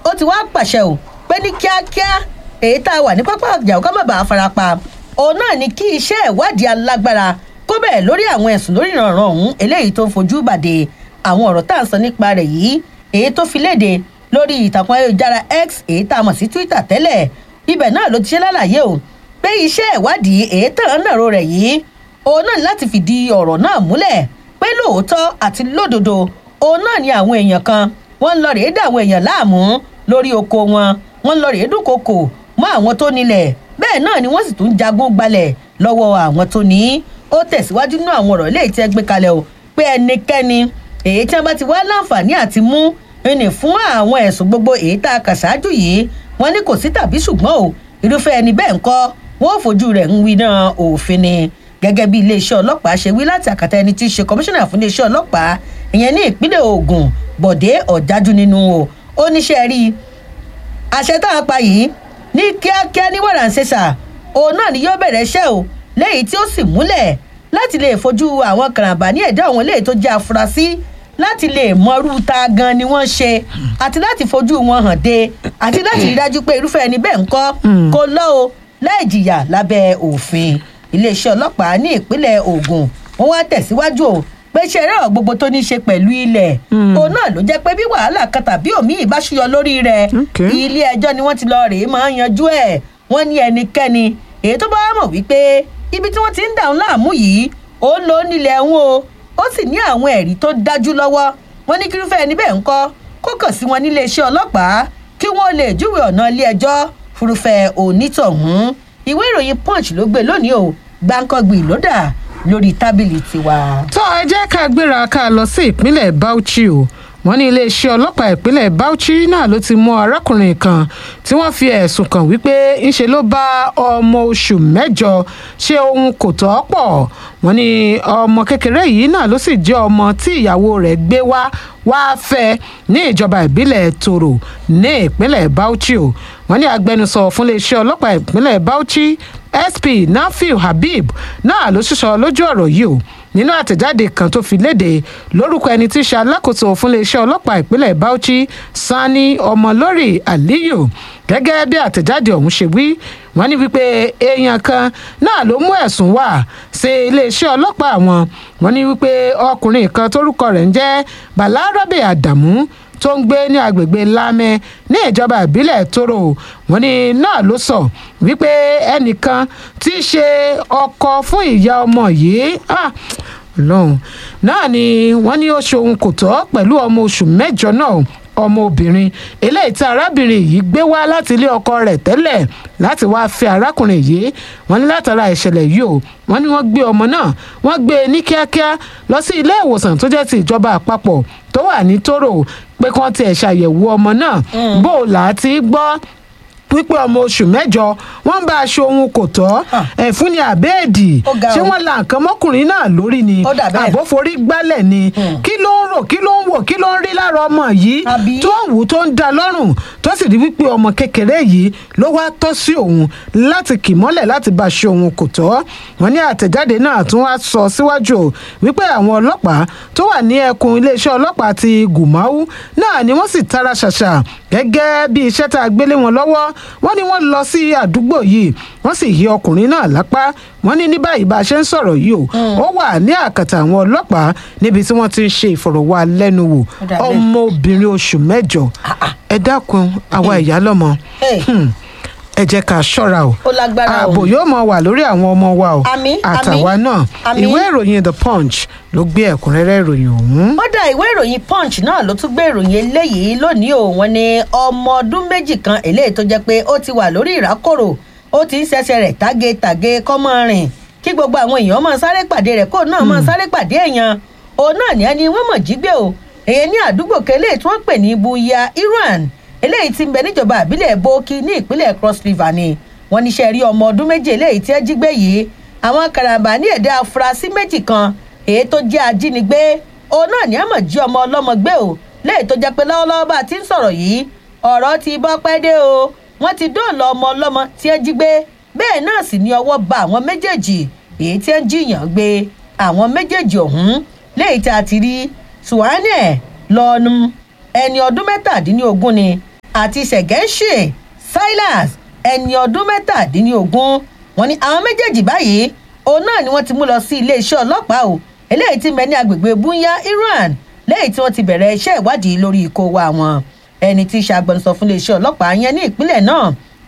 ó ti wá pàṣẹ o pé ní kíákíá èyí tá a wà ní pápá ọjà ká má bàa farapa òun náà ni kí iṣẹ́ ìwádìí alágbára kó bẹ̀rẹ̀ lórí àwọn ẹ̀sùn lórí ìrànràn ọ̀hún eléyìí tó ń fojú bàdé àwọn ọ̀rọ̀ tá à ń sọ nípa rẹ̀ yìí èyí tó fi léde lórí ìtàkùn ayélujára x èyí tá a mọ̀ sí twitter tẹ́lẹ̀ ibẹ̀ náà ló ti ṣe lálàyé o pé iṣẹ́ ìwádìí èyí tàn án nàró rẹ̀ yìí òun náà ní láti fìdí ọ̀rọ̀ náà múlẹ̀ pé lóòótọ́ àti lódodo òun náà ni àwọn èèyàn kan wọ́n ń lọ rèé dà àwọn èèyàn láàmú lórí oko wọn wọ́n ń lọ rèé dúnkokò mọ́ àwọn tó nílẹ̀ bẹ́ẹ̀ náà ni wọ́n sì tún jagun gbalẹ̀ lọ́wọ́ àwọn tó ní ó tẹ̀síwájú nínú àwọn ọ̀rọ̀ eléyìí tí ẹ gbé kalẹ̀ o pé ẹnikẹ́ni èyí tí wọ́n bá ti wá láǹfààní àti mú ẹnì fún àwọn ẹ̀sùn gbogbo èyí tá a kà ṣáájú yìí wọ́n ní kò sí tàbí ṣùgbọ́n o irúfẹ́ ẹni bẹ́ẹ̀ ńkọ́ wọ́n ò fojú rẹ̀ ń wí náà òfin ni gẹ́gẹ́ bí iléeṣẹ́ ọlọ́pàá ṣe wí láti àkàtà ẹni tí í ṣe kọmíṣánná fún iléeṣẹ́ ọlọ́pàá ìyẹn ní ìpínlẹ̀ ogun bọ̀dé ọ̀jájú nínú o ó níṣẹ́ rí i àṣẹ tá a pa yìí ní kíákíá ní wàràǹṣeṣà òun náà ni yóò bẹ̀rẹ̀ iṣẹ́ o léyìí tí ó sì múlẹ̀ láti lè fojú àwọn karambà ní ẹ̀dá àwọn eléyìí tó jẹ́ afurasí láti lè mọrú ta gan ni wọ́n ṣe àti láti fojú wọn hàn dé àti láti rí dájú pé irúfẹ́ ẹni bẹ́ẹ̀ ń kọ́ kó lọ́ o láì jìyà lábẹ́ òfin iléeṣẹ́ ọlọ́pàá ní ìpínlẹ̀ ogun wọ́n wá tẹ̀síwájú o pé ṣe ẹ̀rọ gbogbo tó ní í ṣe pẹ̀lú ilẹ̀ òun náà ló jẹ́ pé bí wàhálà kan tàbí òmíì ìbáṣuyọ lórí rẹ̀ Okay. ilé ẹjọ́ ni wọ́n ti lọ rèé máa ń yanjú ẹ̀ wọ́n ní ẹnikẹ́ni èyí tó bá mọ̀ wípé ibi tí wọ́n ti ń dà ń láàmú yìí ó ń lo nílẹ̀ ń o ó sì ní àwọn ẹ̀rí tó dájú lọ́wọ́ wọ́n ní kírúfẹ́ ẹni bẹ́ẹ̀ ń kọ́ kó kàn sí wọn nílé iṣẹ́ ọlọ́pàá kí wọ́n lè júwe ọ̀nà ilé ẹjọ́ fúrufẹ́ onítọ̀hún ìwé ìròyìn punch ló gbé lónìí o gbáǹkọ́gbì ló dà lórí tábìlì tiwa. tó ẹ jẹ́ ká gbéra ká lọ sí ìpínlẹ̀ bauchi o wọ́n ní iléeṣẹ́ ọlọ́pàá ìpínlẹ̀ bauchi náà ló ti mú arákùnrin kan tí wọ́n fi ẹ̀sùn kàn wípé ńṣe ló bá ọmọ oṣù mẹ́jọ ṣe ohun kò tọ́ pọ̀ wọ́n ní ọmọ kékeré yìí náà ló sì jẹ́ ọmọ tí ìyàwó rẹ̀ gbé wá wá fẹ́ ní ìjọba ìbílẹ̀ toro ní ìpínlẹ̀ bauchi o wọ́n ní agbẹnusọ fún iléeṣẹ́ ọlọ́pàá ìpínlẹ̀ bauchi sp nafiu habib náà ló ṣíṣọ lójú ọ̀rọ̀ yìí o nínú àtẹ̀jáde kan tó fi léde lórúkọ ẹni tí í ṣe alákòóso fún iléeṣẹ́ ọlọ́pàá ìpínlẹ̀ bauchi sani ọmọlórí aliyu gẹ́gẹ́ bí àtẹ̀jáde ọ̀hún ṣe wí wọ́n ní wípé èèyàn kan náà ló mú ẹ̀sùn wá sí iléeṣẹ́ ọlọ́pàá wọn wọ́n ní wípé ọkùnrin kan tórúkọ rẹ̀ ń jẹ́ balarabe adamu tó ń gbé ní agbègbè lámẹ ní ìjọba ìbílẹ̀ toro wọn ni náà ló sọ wípé ẹnìkan tí í ṣe ọkọ fún ìyá ọmọ yìí ah, lọ́hùn náà ni wọ́n ní ó ṣe ohun kò tọ́ pẹ̀lú ọmọ oṣù mẹ́jọ náà ọmọbìnrin eléyìí tí arábìnrin yìí gbé wá láti ilé ọkọ rẹ̀ tẹ́lẹ̀ láti wáá fẹ́ arákùnrin yìí wọ́n ní látara ìṣẹ̀lẹ̀ yìí o wọ́n ní wọ́n gbé ọmọ náà wọ́n gbé e ní kíákíá lọ sí ilé ìwòsàn tó jẹ́ ti ìjọba àpapọ̀ tó wà ní toro pé kí wọ́n tiẹ̀ ṣàyẹ̀wò ọmọ náà bó o là á ti gbọ́ wípé ọmọ oṣù mẹ́jọ wọ́n ń bá aṣọ ohun kò tọ́ ẹ̀fún ni àbẹ́ẹ̀dì Ó ga ṣé o. wọ́n la nǹkan mọ́kùnrin náà lórí ni Ó dà bẹ́ẹ̀. àbóforí gbálẹ̀ ni kí ló ń rò kí ló ń wò kí ló ń rí lára ọmọ yìí Àbí? tó ń wù tó ń da lọ́rùn tó sì rí wípé ọmọ kékeré yìí ló wá tọ́ sí òun láti kì mọ́lẹ̀ láti bá aṣọ ohun kò tọ́ wọ́n ní àtẹ̀jáde náà tún wá sọ síwájú o wípé àwọn ọlọ́pàá tó wà ní ẹkùn iléeṣẹ́ ọlọ́pàá ti gùmáwú náà ni wọ́n sì tara ṣàṣà gẹ́gẹ́ bí iṣẹ́ tá a gbélé wọn lọ́wọ́ wọ́n ní wọ́n lọ sí àdúgbò yìí wọ́n sì yí ọkùnrin náà lápá wọ́n ní ní báyìí bá a ṣe ń sọ̀rọ̀ yìí o ó wà ní àkàtà àwọn ọlọ́pàá níbi tí wọ́n ti ń ṣe ìfọ̀rọ̀wálẹ́nuwò Ó dà bẹ́ẹ̀. ọmọbìnrin oṣù mẹ́jọ ẹ dákun àwa ìyá lọ́mọ Hey. Hmm. ẹ jẹ́ ká ṣọ́ra o Ó lágbára o. ààbò yóò mọ wà lórí àwọn ọmọ wa o Àmín, àtàwa àmín, náà àmín. ìwé ìròyìn the punch ló gbé ẹ̀kúnrẹ́rẹ́ ìròyìn ọ̀hún. ó dá ìwé ìròyìn punch náà ló tún gbé ìròyìn eléyìí lónìí o wọn ní ọmọ ọdún méjì kan eléyìí tó jẹ pé ó ti wà lórí ìrákòrò ó ti ń ṣẹṣẹ rẹ tágétàgé kọmọ rìn kí gbogbo àwọn èèyàn máa sáré pàdé rẹ kó náà máa sáré pàdé èèyàn òun náà ní ẹni wọn mọ jí gbé o èyí ní àdúgbò kẹlẹ tí wọn pè ní buya iran eléyìí ti ń bẹ níjọba àbílẹ̀ bókí ní ìpínlẹ̀ cross river ni wọn níṣẹ́ rí ọmọ ọdún méjì eléyìí tí ẹ jí gbé yìí àwọn karambà ní ẹ̀dá afurasí méjì kan èyí tó jẹ́ ajínigbé òun náà ní àmọ̀ jí ọmọ ọlọ́mọ gbé o léyìí tó jẹ́ pé lọ́wọ́lọ́wọ́ bá a ti ń sọ̀rọ̀ yìí ọ̀rọ̀ ti bọ́ pẹ́ dé o wọ́n ti dóòlà ọmọ ọlọ́mọ tí ẹ jí gbé bẹ́ẹ̀ náà sì ní ọwọ́ ba àwọn méjèèjì èyí tí ẹ ń jiyàn gbé àwọn méjèèjì ọ̀hún léyìí tí a ti rí suwane lọ́nu ẹni ọdún mẹ́tàdínlógún ni àti ṣẹ̀gẹ́ńṣe silas ẹni ọdún mẹ́tàdínlógún wọn ni àwọn méjèèjì báyìí òun náà ni wọ́n ti mú lọ sí iléeṣẹ́ ọlọ́pàá o eléyìí ti mẹ́ ní agbègbè bunya iran lẹ́yìn tí wọ́n ti bẹ̀rẹ̀ iṣẹ́ ìwádìí lórí ikó wa wọn ẹni tí í ṣe agbẹnusọ fún iléeṣẹ́ ọlọ́pàá yẹn ní ìpínlẹ̀ náà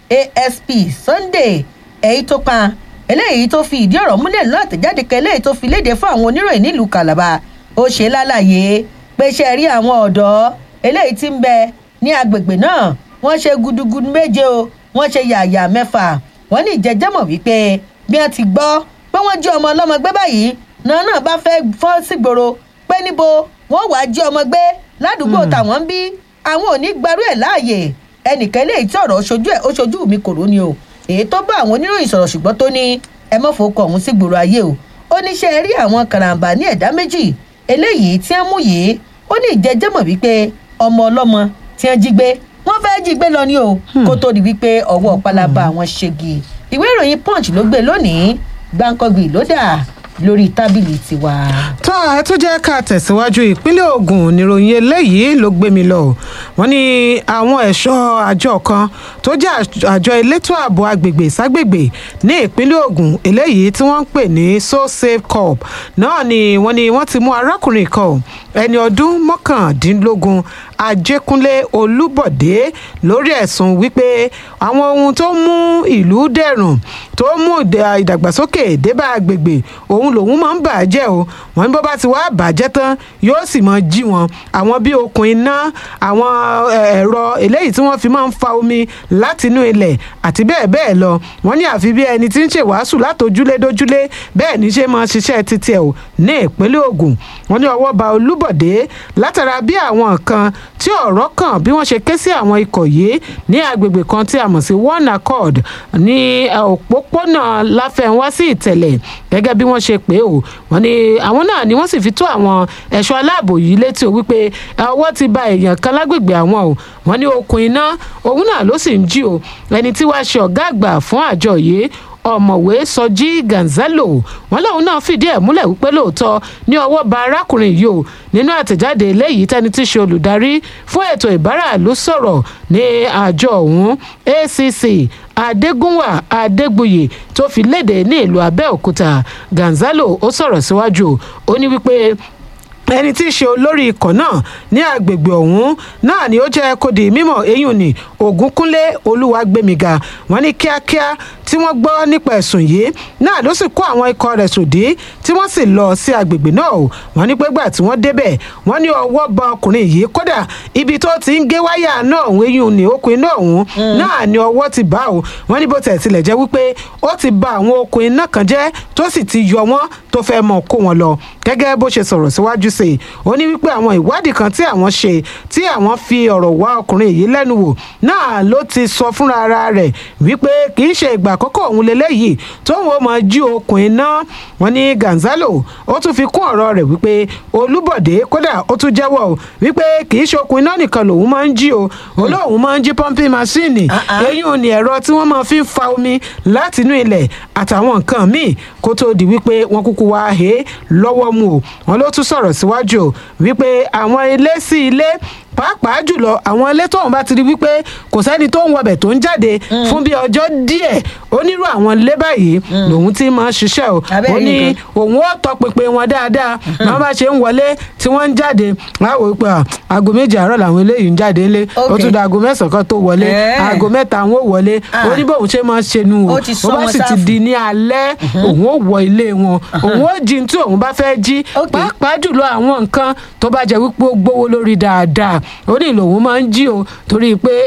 asp sunday èyí tó pa eléyìí tó fi ìdí ọ̀rọ̀ múlẹ̀ lọ́nà àtẹ̀jáde kan eléyìí tó fi léde fún àwọn oníròyìn nílùú calabar ó ṣe lálàyé pé ṣe rí àwọn ọ̀dọ́ eléyìí tí ń bẹ ní agbègbè náà wọ́n ṣe gudugudu méje o wọ́n ṣe yàyà mẹ́fà wọ́n ní ìjẹ́jẹ́mọ̀ wípé bí wọ́n ti gbọ́ pé wọ́n jí ọmọ ọlọ́mọ gbé báyìí náà náà bá fẹ́ fọ́n sígboro pé níbo wọ́n wàá jí ọmọ gbé ládùúgbò tàwọn ń bí àwọn ò ní gbarú ẹ̀ láàyè ẹnìkan eléyìí tí ọ̀rọ̀ ṣojú ẹ̀ ó ṣojú mi kòró ni o èyí tó bá àwọn oníròyìn sọ̀rọ̀ ṣùgbọ́n tó ní ẹ mọ́ fowó kọ ọ̀hún sígboro ayé o ó ní ṣe rí àwọn karambà ní ẹ̀dá méjì eléyìí tí wọ́n mú yìí ó ní ìjẹ́jẹ́mọ̀ wípé ọmọ ọlọ́mọ tí wọ́n jí gbé wọ́n fẹ́ jí gbé lọ ní o kó tó di wípé ọwọ́ pálábá àwọn ṣègi ìwé ìròyìn punch ló gbé lónìí gbáǹkọ́gbì ló dà lórí tábìlì tiwa. tó ẹ tó jẹ́ ká tẹ̀síwájú ìpínlẹ̀ ogun níròyìn eléyìí ló gbé mi lọ wọ́n ní àwọn ẹ̀ṣọ́ àjọ kan tó jẹ́ àjọ elétò ààbò agbègbè ságbègbè ní ìpínlẹ̀ ogun eléyìí tí wọ́n ń pè ní so safe corp náà ni wọ́n ní wọ́n ti mú arákùnrin kan ẹni ọdún mọ́kàndínlógún ajékúnlé olúbọ̀dé lórí ẹ̀sùn wípé àwọn ohun tó mú ìlú dẹ̀rùn tó mú ìdàgbàsókè débà agbègbè òun lòun máa ń bàjẹ́ o wọ́n ní bó bá ti wá bàjẹ́ tán yóò sì máa jí wọn àwọn bíi okùn iná àwọn ẹ̀rọ eléyìí tí wọ́n fi máa ń fa omi látinú ilẹ̀ àti bẹ́ẹ̀ bẹ́ẹ̀ lọ wọ́n ní àfi bí ẹni tí ń ṣe wàásù látòjúlé dójúlé bẹ́ẹ̀ ní ṣe máa ṣiṣẹ́ títí ẹ̀ o ní ìpínlẹ̀ ogun wọ́n ní ọwọ́ ba olúbọ̀dé látara bí àwọn kan tí ọ̀rọ̀ kàn bí wọ́n ṣe ké sí àwọn ikọ̀ yìí ní agbègbè kan tí a mọ̀ sí one accord ní òpópónà láfẹ̀wá sí ìtẹ̀lẹ̀ gẹ́gẹ́ bí wọ́n ṣe pé o wọ́n ní àwọn náà ni wọ́n sì fi tó àwọn ẹ̀ṣọ́ aláàbò yìí létí o wípé ọwọ́ ti ba èèyàn kan lágbègbè àwọn o wọ́n ní okùn iná òun náà ló sì ń jí o ẹni tí wàá ṣe ọ̀gá àgbà fún àjọ yìí ọ̀mọ̀wé sọjí gonzalo wọn lòun náà fìdí ẹ̀ múlẹ̀ wípé lóòótọ́ ní ọwọ́ ba arákùnrin yìí o nínú àtẹ̀jáde eléyìí tẹ́ni tí í ṣe olùdarí fún ètò ìbáràlú sọ̀rọ̀ ní àjọ ọ̀hún acc adégúnwà adégbuyè tó fi léde ní ìlú abẹ́òkúta gonzalo ó sọ̀rọ̀ síwájú ó ní wípé ẹni tí í ṣe olórí ikọ̀ náà ní agbègbè ọ̀hún náà ni ó jẹ́ kó di mímọ̀ eyín ni ògúnkúnlé olúwàgbẹ̀míga wọ́n ní kíákíá tí wọ́n gbọ́ nípa ẹ̀sùn yìí náà ló sì kó àwọn ikọ̀ rẹ̀ sòdí tí wọ́n sì lọ sí agbègbè náà o wọ́n ní pégbà tí wọ́n débẹ̀ wọ́n ní ọwọ́ ba ọkùnrin yìí kódà ibi tó ti ń gé wáyà náà òun eyín ni okùn iná ọ̀hún náà ni ọwọ́ ti bá o wọ́n ní bó tẹ̀ tilẹ̀ jẹ́ wípé ó ti ba àwọn okùn iná kan jẹ́ tó sì ti yọ wọ́n tó fẹ́ mọ̀ kó wọn lọ gẹ́gẹ́ bó ṣe sọ̀rọ̀ síwájú sí i ó ní wípé àwọn ìwádìí kan tí àwọn ṣe tí àwọn fi ọ̀rọ̀ wá ọkùnrin yìí lẹ́nu wò náà ló ti sọ fúnra ara rẹ̀ wípé kì í ṣe ìgbà àkọ́kọ́ òun lélẹ́yìí tóun ó máa jí okùn iná wọn ní gonzalo ó tún fi kún ọ̀rọ̀ rẹ̀ wípé olúbọ̀dé kódà ó tún jẹ́wọ́ o wípé kì í ṣe okùn iná nìkan lòun máa ń jí o olóhùn máa ń jí pọ́ńpì máṣíìnì eyín ò ní ẹ̀rọ tí wọ́n máa fi ń fa omi látinú ilẹ̀ àtàwọn nǹkan míì kó tó di wípé wọ́n kúkú wá he lọ́wọ́ mu o wọn ló tún sọ̀rọ̀ síwájú o wípé àwọn ilé sí ilé pàápàá jùlọ àwọn ilé tóun bá ti rí wípé kò sẹ́ni tó ń wọbẹ̀ tó ń jáde fún bí ọjọ́ díẹ̀ onírú àwọn ilé báyìí lòun ti máa ṣiṣẹ́ o ó ní òun ó tọpinpin wọn dáadáa wọn bá ṣe ń wọlé tí wọ́n ń jáde láwo pé aago méjì àárọ̀ làwọn eléyìí ń jáde ńlé ó tún da aago mẹ́sàn-án kan tó wọlé aago mẹ́ta àwọn ò wọlé ó ní bóun ṣe máa ṣe nu o ó bá sì ti di ní alẹ́ òun ó wọ ilé wọn òun ó jí tí òun bá fẹ́ jí pàápàá jùlọ àwọn nǹkan tó bá jẹ́ wípé ó gbówó lórí dáadáa ó ní lòun máa ń jí o torí pé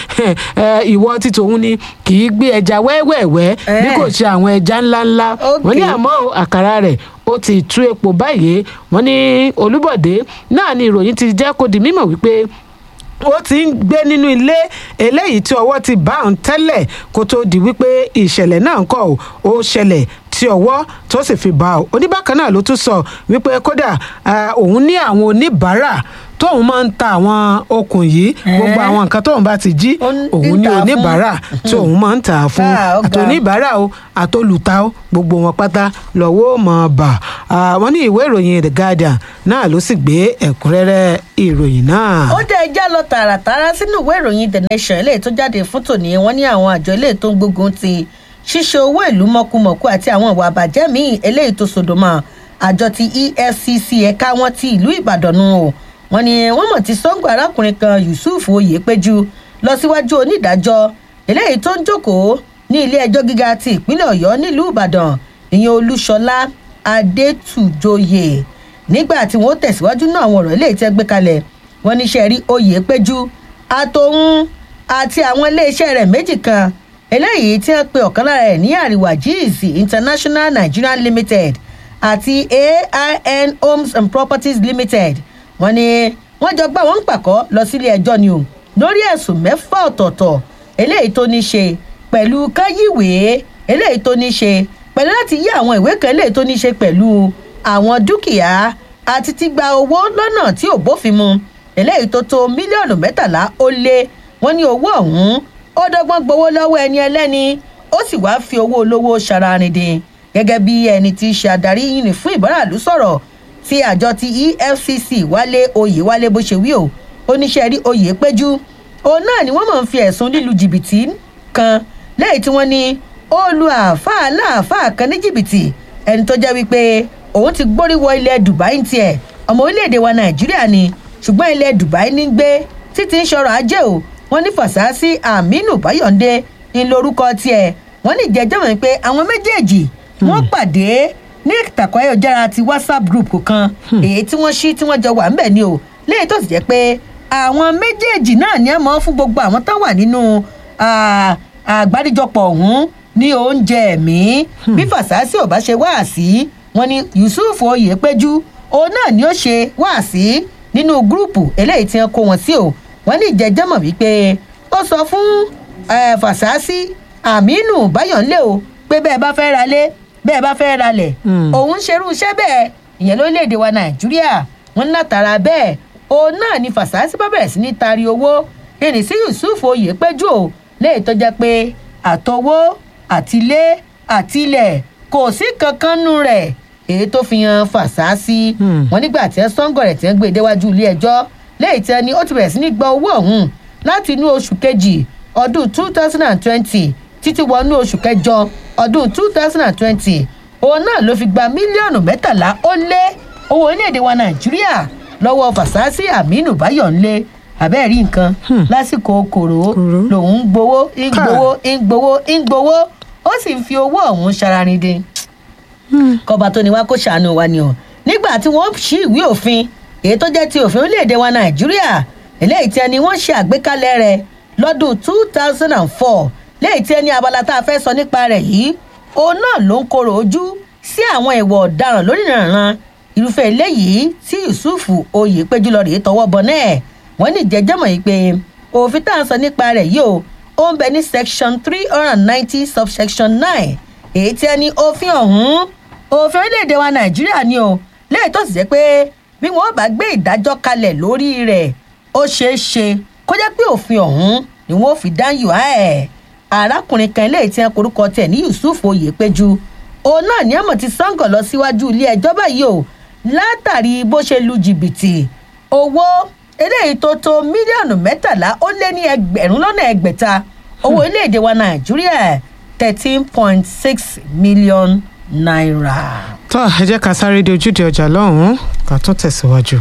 ìwọ tí tòun ni kì í gbé ẹja wẹ́wẹ́wẹ́ bí kò ṣe àwọn ẹja ńláńlá wọ́n ní àmọ́ àkàrà rẹ̀ ó ti tú epo báyìí wọ́n ní olúbọ̀dé náà ni ìròyìn ti jẹ́ kó di mímọ̀ wípé ó ti ń gbé nínú ilé eléyìí tí ọwọ́ ti bá òun tẹ́lẹ̀ kó tó di wípé ìṣẹ̀lẹ̀ náà kọ̀ ó ṣẹlẹ̀ tí sí ọwọ́ tó sì fi bá ọ oníbàkan náà ló tún sọ wípé kódà ah, òun ní àwọn oníbàárà tóun máa ń ta àwọn okùn yìí gbogbo àwọn nǹkan tóun bá ti jí Ó ń- òun ń ní tà á fún. oníbàárà tí òun máa ń tà á fún Ah, ó ga. àtòníbàárà o àtolùta o gbogbo wọn pátá lọ́wọ́ mọ̀ bà Ah, wọ́n ní ìwé ìròyìn the guardian náà ló sì gbé ẹ̀kúnrẹ́rẹ́ ìròyìn náà. ó dé ẹjá lọ tààràtàrà sínú ìwé ìròyìn the nation eléyìí tó jáde fún tòní wọn ní àwọn àjọ eléyìí tó ń gbógun ti ṣíṣe owó ìlú mọ̀kùmọ̀kù àti àwọn ìwà àbàjẹ́ míì eléyìí tó sòdòmọ́ àjọ ti efcc ẹ̀ka wọn ti ìlú ìbàdàn nù o wọn ni wọn mọ̀ ti sọ́ngbà arákùnrin kan yusuf oyèpéjú lọ síwájú onídàájọ́ eléyìí tó ń jókòó ní ilé ẹjọ́ gíga ti ìpínlẹ̀ ọ̀yọ́ nílùú ìbàdàn ìyẹn olúṣọlá adétúnjọyè nígbà tí wọn ó tẹ̀síwájú náà àwọn ọ̀rọ̀ eléyìí tẹ́ gbé kalẹ̀ wọn níṣẹ́ rí oyè péjú àtòun àti àwọn iléeṣẹ́ rẹ̀ méjì kan eléyìí tí wọ́n pe ọ̀kan lára ẹ̀ ní àríwá jíìsì international nigeria limited àti ain homes and properties limited wọn ni wọ́n jọ gbà wọ́n ń pàkọ́ lọ sílé ẹjọ́ ni o lórí ẹ̀sùn mẹ́fà ọ̀tọ̀ọ̀tọ̀ eléyìí tó ní ṣe pẹ̀lú káyíwèé eléyìí tó ní ṣe pẹ̀lú láti yí àwọn ìwé kan eléyìí tó ní ṣe pẹ̀lú àwọn dúkìá àti ti gba owó lọ́nà tí ò bófin mu eléyìí tó tó mílíọ̀nù mẹ́tàlá ó lé wọ́n ní owó ọ̀hún ó dọ́gbọ́n gbowó lọ́wọ́ ẹni ẹlẹ́ni ó sì wáá fi owó olówó ṣararindin gẹ́gẹ́ bí ẹni tí í ṣe adarí yìnyín fún ìbáràlú sọ̀rọ̀ tí àjọ ti efcc wálé oyè wálé bó ṣe wí o oníṣẹ́ rí oyè péjú òun náà ni wọ́n mọ̀ ń fi ẹ̀sùn lílu jìbìtì kan lẹ́yìn tí wọ́n ní ó lu àáfàá láàfáà kan ní jìbìtì ẹni tó jẹ́ wípé òun ti gbórí wọ ilẹ̀ dubai ń tiẹ̀ ọmọ orílẹ̀-èdè wa nàìjíríà ni ṣùgbọ́n ilẹ̀ dubai ní gbé títí ń ṣọrọ̀ ajé o wọ́n ní fàṣásí aminu bayọ̀ǹde ń lorúkọ tiẹ̀ wọ́n ní ìjẹ́jọ́ mọ̀ pé àwọn méjèèjì wọ́n pàdé ní ìtàkùn ayélujára ti whatsapp group kan èyí tí wọ́n ṣí tí wọ́n jọ wà ń bẹ̀ ni o léyìí tó sì jẹ́ pé àwọn méjèèjì náà ní àmọ́ fún gbogbo àwọn tó wà nínú ah, àgbáríjọpọ̀ ọ̀hún ní oúnjẹ ẹ̀mí bí fàṣásí ò bá ṣe wáàsí wọn ni yusuf oyèpéjú òun náà ni ó ṣe wáàsí nínú gúrùpù eléyìí tí wọn kó wọn sí o wọn ní ìjẹjẹmọ wípé ó sọ fún eh, fàṣásí aminu bayọ̀nlé o pé bẹ́ẹ̀ bá fẹ́ ra lé bẹ́ẹ̀ bá fẹ́ ra lẹ̀ Hmm. òun ń ṣerú iṣẹ́ bẹ́ẹ̀ ìyẹn lórílẹ̀‐èdè wa nàìjíríà wọn ní látara bẹ́ẹ̀ òun náà ni fàṣásí bá bẹ̀rẹ̀ sí ní tari owó ìrìn sí yusuf oyèpéjú o léyìí tó jẹ́ pé àtọwó àtilé àtilẹ̀ kò sí kankan nù rẹ̀ èyí tó fi hàn fàṣásí Hmm. wọn nígbà tí ẹ sọ́ngọ̀ rẹ̀ tí wọ́n gbé e déwájú ilé ẹjọ́ léyìí tí ẹni ó ti bẹ̀rẹ̀ sí ní gba owó ọ̀hún láti inú oṣù kejì ọdún two thousand and twenty títí wọnú oṣù kẹjọ ọdún two thousand and twenty òun náà ló fi gba mílíọ̀nù mẹ́tàlá ó lé owó orílẹ̀-èdè wa nàìjíríà lọ́wọ́ fàṣásí aminu bayọ̀nlé àbẹ́ẹ̀rí nǹkan Hmm. lásìkò kòrò Kòró. lòun ń gbowó ń Káà. gbowó ń gbowó ń gbowó ó sì ń fi owó ọ̀hún ṣararindin kọba tó ní wá kó ṣàánú wa ni o nígbà tí wọn ṣí ìwé òfin èyí tó jẹ ti òfin orílẹ̀-èdè wa nàìjíríà eléyìí tí ẹni wọ́n ṣe àgbékalẹ̀ rẹ̀ lọ́dún two thousand and four léyìí tí ẹni abala tá a fẹ́ sọ nípa rẹ̀ yìí òun náà ló ń korò ojú sí àwọn ìwà ọ̀daràn lórí ìrànràn irúfẹ́ eléyìí tí yusuf oyèpéjú lọ rèé tọwọ́ bọ náà wọ́n ní jẹjẹmọ̀ yìí pé òfin tá à ń sọ nípa rẹ̀ yìí o ó ń bẹ ní section three hundred and ninety subsection nine èyí tí ẹni òfin ọ̀hún òfin orílẹ̀-èdè wa nàìjíríà ni o lẹ́yìn tó sì jẹ́ pé bí wọ́n bá gbé ìdájọ́ kalẹ̀ lórí rẹ̀ ó ṣeé ṣe kó jẹ́ pé òfin ọ̀hún ni wọ́n fi dáyọ̀ á ẹ̀ arákùnrin kan eléyìí tí wọ́n korúkọ tẹ̀ ní yusuf oyèpéjú òun náà ní àmọ̀ ti sango lọ síwájú ilé ẹjọ́ báyìí o látàrí bó ṣe lu jìbìtì owó eléyìí tó tó mílíọ̀nù mẹ́tàlá ó lé ní ẹgbẹ̀rún lọ́nà ẹgbẹ̀ta owó orílẹ̀-èdè wa nàìjíríà thirteen point six million naira. tó ẹ jẹ́ ká sáré de ojúde ọjà lọ́hùn-ún ká tún tẹ̀síwájú.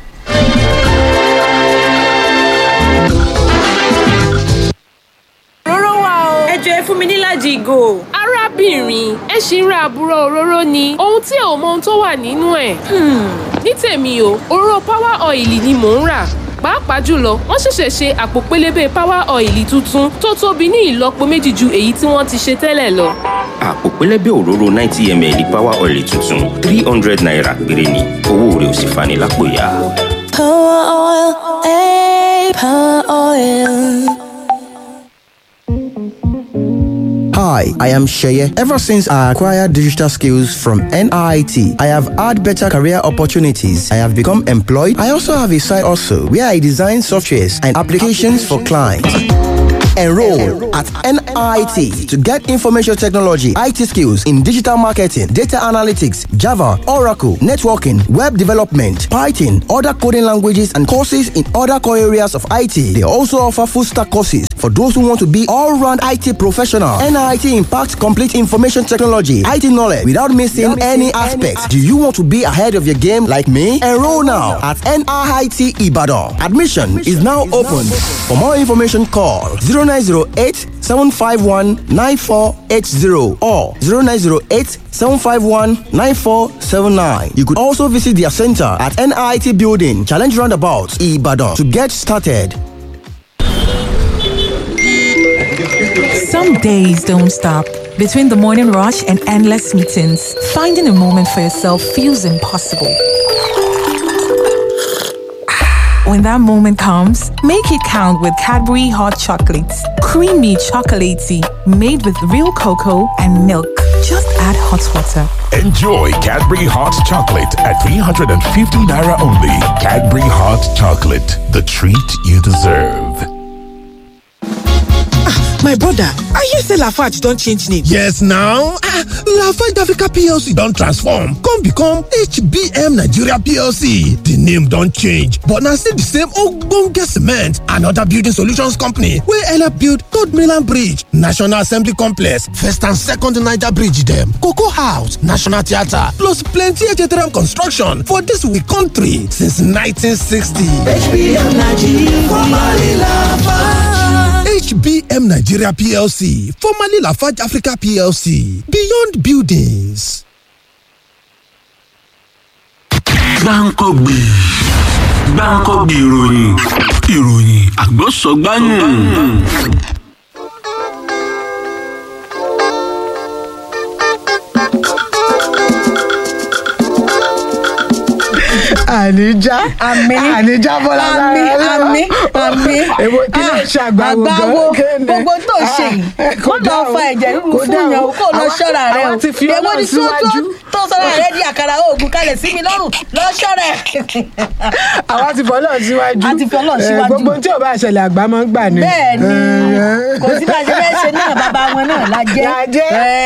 òróró wà o. ẹ jọ ẹ fún mi níláàjì ìgò. arábìnrin ẹ ṣì ń ra àbúrò òróró ni ohun tí ẹ ò mọ ohun tó wà nínú ẹ̀. ní tèmi o òróró power oil ni mò ń rà pàápàá jùlọ wọ́n ṣẹ̀ṣẹ̀ ṣe àpò pélébé power oil tuntun tó tóbi ní ìlọ́po méjì ju èyí tí wọ́n ti ṣe tẹ́lẹ̀ lọ. àpò pẹlẹbẹ òróró ninety ml power oil tuntun three hundred naira péré ni owó rẹ̀ ò sì fani lápò yá. Power oil, eh, power oil. Hi, I am Sheye. Ever since I acquired digital skills from NIT, I have had better career opportunities. I have become employed. I also have a side also where I design softwares and applications for clients. Enroll at NIT to get information technology, IT skills in digital marketing, data analytics, Java, Oracle, networking, web development, Python, other coding languages, and courses in other core areas of IT. They also offer full stack courses for those who want to be all round IT professional. NIT impacts complete information technology, IT knowledge without missing any aspects. Do you want to be ahead of your game like me? Enroll now at NIT Ibadan. Admission is now open. For more information, call 0908 751 9480 or 0908 751 9479. You could also visit their center at NIT Building, Challenge Roundabout, Ibadan to get started. Some days don't stop. Between the morning rush and endless meetings, finding a moment for yourself feels impossible. When that moment comes, make it count with Cadbury Hot Chocolates. Creamy chocolatey, made with real cocoa and milk. Just add hot water. Enjoy Cadbury Hot Chocolate at 350 Naira only. Cadbury Hot Chocolate, the treat you deserve. my brother i hear say lafarge don change name yes now ah lafarge africa plc don transform come become hbm nigeria plc di name don change but na still di same ogbonge cement and oda building solutions company wey help build third mainland bridge national assembly complex first and second niger bridge dem cocoa house national theatre plus plenty htm construction for dis we country since 1960 hbm nigeria formerly lafarge HBM Nigeria PLC, formerly Lafarge Africa PLC, Beyond Buildings. gbáǹkọ́gbì gbáǹkọ́gbì ìròyìn ìròyìn àgbọ̀sọ̀gbáyùn. àníjá àmì àníjá bọ́lá àmì àmì àmì èwo kí ló ṣe àgbàwo àgbàwo gbogbo tó ṣe yìí kó lọ fa ẹ̀jẹ̀ rúru fún yàn ó kó lọ ṣọ́ra rẹ o àwa ti fi èwo ọlọ́run ni tó síwájú. tó sọ́ra rẹ di àkàrà oògùn kalẹ̀ sí mi lọ́rùn lọ ṣọ́ra ẹ̀. àwa ti fọ́ ọlọ́run síwájú a ti fi ọlọ́run Eh, síwájú. gbogbo tí ò bá ṣẹlẹ̀ àgbà máa ń gbà ni. bẹ́ẹ̀ ni kò sí bá a ṣe fẹ́ ṣe náà bàbá wọn náà la jẹ́. Lajẹ́.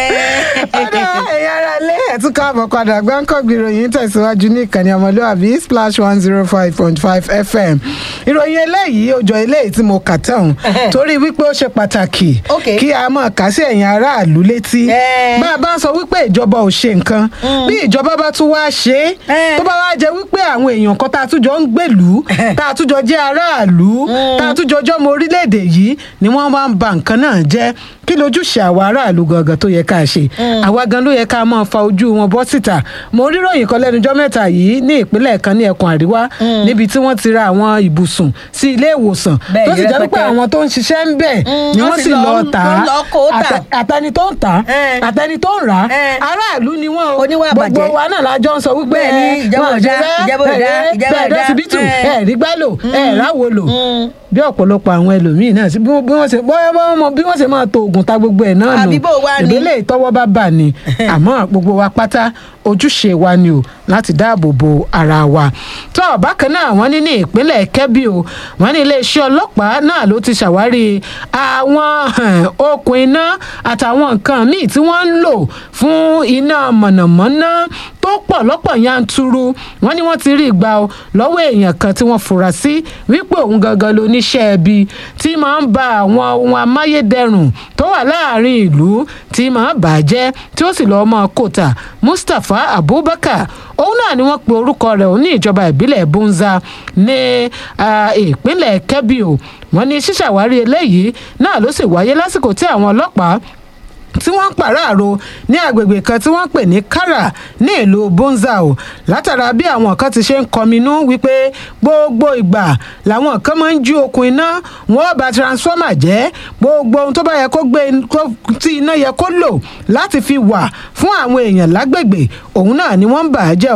ọ̀dà ẹ̀yà ara lé ẹ̀tún káàbọ̀ padà gbáǹkọ́gbì ìròyìn tẹ̀síwájú ní ìkànnì ọmọlúwàbí splash one zero five point five fm ìròyìn eléyìí ó jọ eléyìí tí mo kà tán torí wípé ó ṣe pàtàkì kí a mọ̀ ká sí ẹ̀yìn aráàlú létí bá a bá ń sọ wípé ìjọba ò ṣe nǹkan bí ìjọba bá tún wá ṣe é tó bá wá jẹ wípé àwọn èèyàn kan tá a tún jọ ń gbèlú tá a tún jọ jẹ́ aráàlú tá a tún jọ jọmọ orílẹ̀-èdè yìí ni wọ́n máa ń ba nǹkan náà jẹ́ kí lójúṣe àwa aráàlú gangan tó yẹ ká ṣe àwa gan ló yẹ ká máa fa ojú wọn bọ́ síta mo rí ròyìn kan lẹ́nujọ́ mẹ́ta yìí ní ìpínlẹ̀ kan ní ẹkùn àríwá níbi tí wọ́n ti ra àwọn ibùsùn sí ilé ìwòsàn Bẹ́ẹ̀ tó ni sì jẹ́ pé rẹpẹtẹ. àwọn tó ń ṣiṣẹ́ ń bẹ̀ ni wọ́n wọ́n sì sì lọ- lọ tà á wọ́n lọ kó tà. Àtẹ- àtẹni tó ń tà á àtẹni tó ń rà á aráàlú ni wọ́n o Oníwà gbogbo bàjẹ́. wa náà lájọ ń sọ wípé Bẹ́ẹ̀ ni, ẹ, ìjọba wọn ò dá, ṣe fẹ́, ìjọba ò dá, ẹ, ìjọba ò bẹ́ẹ̀ dá. dọ́sibítù Ẹ. ẹ rí gbá lò ẹ ráwo lò bí ọ̀pọ̀lọpọ̀ àwọn ẹlòmíín náà sí bí wọ́n bí wọ́n ṣe bọ́yá bọ́yá mọ bí wọ́n ṣe máa to oògùn ta gbogbo ẹ̀ náà nù Àbí bó wá ni? ìdílé ìtọ́wọ́ bá bà ní àmọ́ gbogbo wa pátá ojúṣe wa ni o láti dáàbò bo ara wa tó bákan náà wọ́n ní ní ìpínlẹ̀ kẹ́bí o wọ́n ní iléeṣẹ́ ọlọ́pàá náà ló ti ṣàwárí àwọn eh, okùn iná àtàwọn nǹkan míì tí wọ́n ń lò fún iná mọ̀nàmọ́ná tó pọ̀ lọ́pọ̀ yanturu wọ́n ní wọ́n ti rí ìgbà o lọ́wọ́ èèyàn kan tí wọ́n fura sí wípé òun gangan lóníṣẹ́ ẹbí tí máa ń ba àwọn ohun amáyédẹrùn tó wà láàrin ìlú tí máa bàjẹ́ tí ó sì lọ́ọ́ mọ́ kòtà mustapha abubakar òun náà ni wọ́n pe orúkọ rẹ̀ òun ní ìjọba ìbílẹ̀ bunza ní ah, ìpínlẹ̀ kebbi o wọ́n ní ṣíṣàwárí eléyìí náà ló sì wáyé lásìkò tí àwọn ọlọ́pàá tí wọ́n ń pàráàrò ní agbègbè kan tí wọ́n ń pè ní kara ní ìlú bonza o látara bí àwọn kan ti ṣe ń kọminú wípé gbogbo ìgbà làwọn kan máa ń jí okùn iná wọn bà transformer jẹ́ gbogbo ohun tó bá yẹ kó gbé kó- tí iná yẹ kó lò láti fi wà fún àwọn èèyàn lágbègbè òun náà ni wọ́n ń bà á jẹ́ o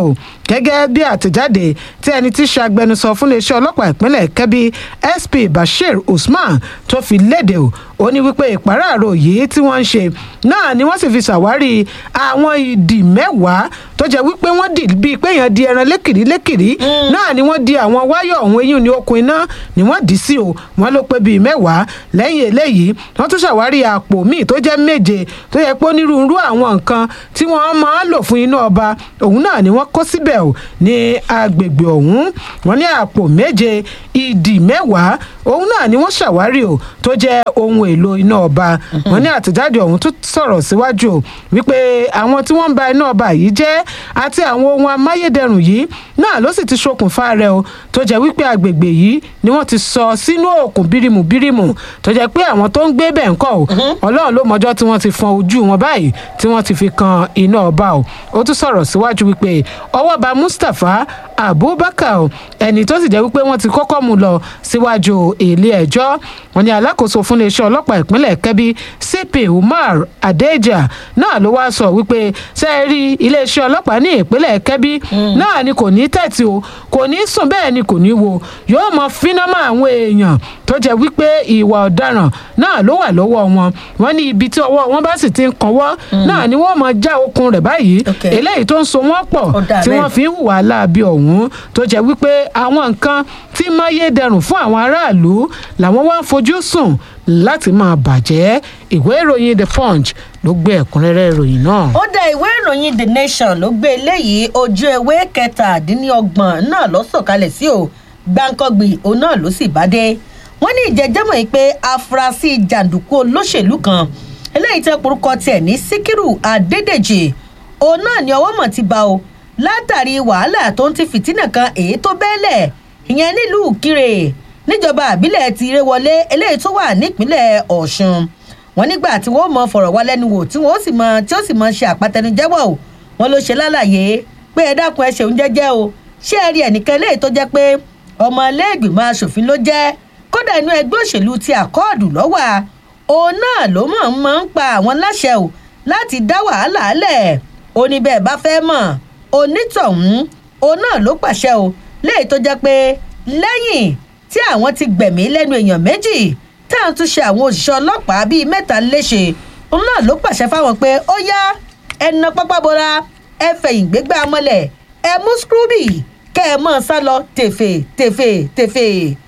gẹ́gẹ́ bí àtẹ̀jáde tí ẹni tí ṣàgbẹnusọ fún iléeṣẹ́ ọlọ́pàá ìpínlẹ̀ kẹ́bí sp bashir usman tó fi léde o ó ní wípé ìpàráàrò yìí tí wọ́n ń ṣe náà ni wọ́n sì fi ṣàwárí àwọn ìdì mẹ́wàá tó jẹ́ wípé wọ́n dì bíi pé èèyàn di ẹran lékìrí lékìrí náà ni wọ́n di àwọn wáyọ̀ ọ̀hún eyín ní okùn iná ni wọ́n dì í sí o wọ́n ló pé bíi mẹ́wàá lẹ́yìn eléyìí wọ́n tún ṣàwárí àpò míì tó jẹ́ méje tó yẹ pé onírúurú àwọn nǹkan tí wọ́n máa ń lò fún iná ọba òun náà ni wọ́n kó síbẹ̀ o ní agbègbè ọ̀hún wọ́n ní àpò méje ìdì mẹ́wàá òun náà ni wọ́n ṣàwárí o tó jẹ́ ohun èlò iná ọba wọ́n ní àtẹ̀jáde ọ̀hún tún sọ̀rọ̀ síwájú o wípé àwọn tí wọ́n ń ba iná ọba yìí jẹ́ àti àwọn ohun amáyédẹrùn yìí náà ló sì ti ṣokùnfà rẹ̀ o tó jẹ́ wípé agbègbè yìí ni wọ́n ti sọ sínú òkun bírímù bírímù tó jẹ́ pé àwọn tó ń gbé bẹ̀ ń kọ́ o ọlọ́run ló mọjọ́ tí wọ́n ti fọn ojú wọn báyìí tí wọ́n ti fi kan iná ọba o ó tún sọ̀rọ̀ síwájú wípé ọwọ́ ba mustapha abubakar o ẹni tó sì jẹ́ wípé wọ́n ti kọ́kọ́ mú lọ síwájú ilé ẹjọ́ wọn ni alákòóso fún iléeṣẹ́ ọlọ́pàá ìpínlẹ̀ kẹ́bí cp umar adeja náà ló wá sọ wípé ṣe é rí iléeṣẹ́ ọlọ́pàá ní ìpínlẹ̀ kẹ́bí náà ni kò ní tẹ̀tì o kò ní sùn bẹ́ẹ̀ ni kò ní wo yóò mọ fínàmọ́ àwọn èèyàn tó jẹ́ wípé ìwà ọ̀daràn náà ló wà lọ́wọ́ wọn wọn ní ibi tí ọwọ́ wọn bá sì ti ń kanwọ́ náà ni wọ́n mọ já okun rẹ̀ báyìí eléyìí tó ń so wọ́n pọ̀ tí wọ́n fi ń hùwà láabi ọ̀hún tó jẹ́ wípé àwọn nǹkan tí máyédẹrùn fún àwọn aráàlú làwọn wá ń fojú sùn láti máa bàjẹ́ ìwé ìròyìn the punch ló gbé ẹ̀kúnrẹ́rẹ́ ìròyìn náà. ó dá ìwé ìròyìn the nation ló gbé eléyìí ojú ewé kẹtàdínlọ́gbọ̀n náà ló sọ̀kalẹ̀ sí o gbáǹkọ́gbì òun náà ló sì bá dé wọ́n ní ìjẹ́jẹ́mọ̀ yìí pé afurasí jàǹdùkú olóṣèlú kan eléyìí tẹ́ porúkọ tiẹ̀ ní síkírù adédèjì òun náà ni ọwọ́ mọ̀ ti bá o látàrí wàhálà tó ń ti fìtínà kan èyí tó bẹ́ẹ̀lẹ̀ ìyẹn nílùú kire níjọba àbílẹ̀ ti ré wọlé eléyìí tó wà nípínlẹ̀ ọ̀ṣun wọn nígbà tí wọn mọ fọ̀rọ̀ wá lẹ́nu wò tí wọn ó sì mọ tí ó sì mọ ṣe àpàtẹnujẹ́wọ̀ o wọn ló ṣe lálàyé pé ẹ dákun ẹ ṣeun jẹ́jẹ́ o ṣé ẹ rí ẹnìkan eléyìí tó jẹ́ pé ọmọ iléègbìmọ̀ asòfin ló jẹ́ kódà inú ẹgbẹ́ òṣèlú ti àkọọdù lọ́wọ́ òun náà ló mọ̀ ń mọ̀ ń pa àwọn láṣẹ o láti dá wàhálà lẹ̀ ó ní bẹ́ẹ̀ bá fẹ́ mọ̀ onítọ̀hún òun náà ló pàṣẹ o léyìí tó jẹ́ pé lẹ́yìn tí àwọn ti gbẹ̀mí lẹ́nu èèyàn méjì tá à ń tún ṣe àwọn òṣìṣẹ́ ọlọ́pàá bíi mẹ́ta léṣe òun náà ló pàṣẹ fáwọn pé ó yá ẹnà pápábora ẹ fẹ̀yìn gbégbá mọ́lẹ̀ ẹ mú scrooby kẹ́ ẹ mọ̀ sá lọ tèfè tèfè tèfè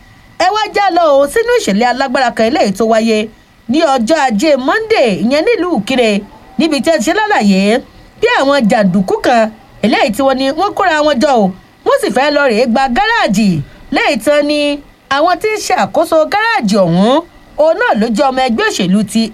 ẹ wá já lọ o sínú ìṣẹ̀lẹ̀ alágbára kan eléyìí tó wáyé ní ọjọ́ ajé monday ìyẹn nílùú kire níbi tí ẹ ti ṣe lálàyé bí àwọn jàǹdùkú kan eléyìí tí wọ́n ní wọ́n kóra wọn jọ o wọ́n sì fẹ́ lọ rèé gba gáràjì lẹ́yìn tán ni àwọn tí ń ṣe àkóso gáràjì ọ̀hún òun náà ló jẹ́ ọmọ ẹgbẹ́ òṣèlú ti